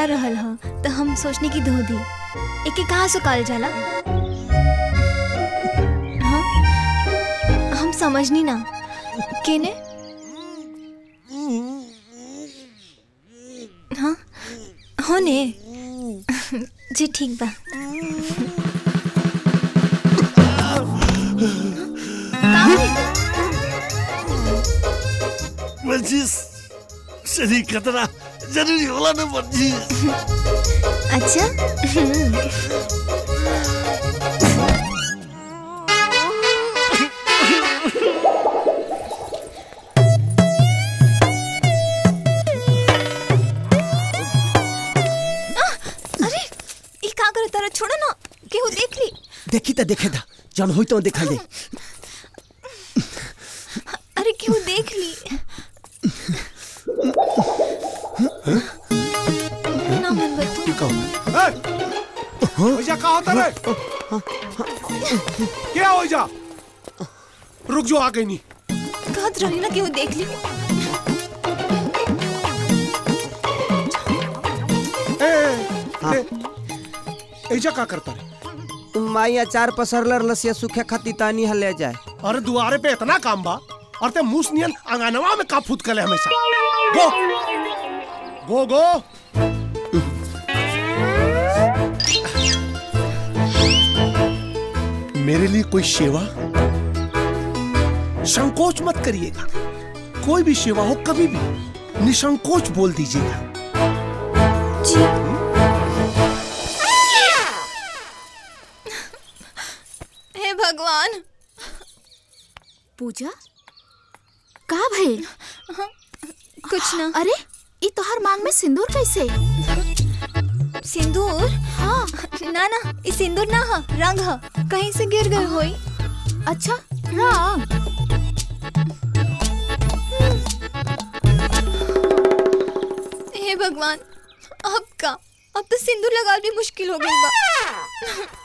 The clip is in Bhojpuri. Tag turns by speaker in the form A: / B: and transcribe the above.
A: रहल ह तो हम सोचने की धो दी एके कहाँ सुखाल जाला हाँ हम समझनी ना केने हाँ हो ने जी ठीक बा का भइल?
B: वर्जिश शरीर खतरा जरूरी होला ना वर्जिश
A: अच्छा अरे ई का करे तारा छोड़ो ना केहू देख ली
C: देखी त देखे दा जन होई तो देखा दे
A: अरे केहू देख ली ना मन बतू
D: ओइजा का होता रे क्या ओइजा रुक जो आ गई नहीं
A: कहत रही ना केहू देख ली
D: ए, ए, ए, एजा का करता रे
C: माई अचार पसरलर लसिया सूखे खाती तानी हले जाए
D: अरे दुआरे पे इतना काम बा और ते मूस नियन अंगनवा में का फूट कले हमेशा गो गो गो मेरे लिए कोई सेवा संकोच मत करिएगा कोई भी सेवा हो कभी भी निसंकोच बोल दीजिएगा
A: हे भगवान
E: पूजा का भइल
A: कुछ ना
E: अरे ई तोहर मांग में सिंदूर कैसे
A: सिंदूर
E: हाँ
A: ना ना ई सिंदूर ना ह रंग ह कहीं से गिर गई होई
E: अच्छा रंग
A: हे भगवान अब का अब तो सिंदूर लगाल भी मुश्किल हो गई बा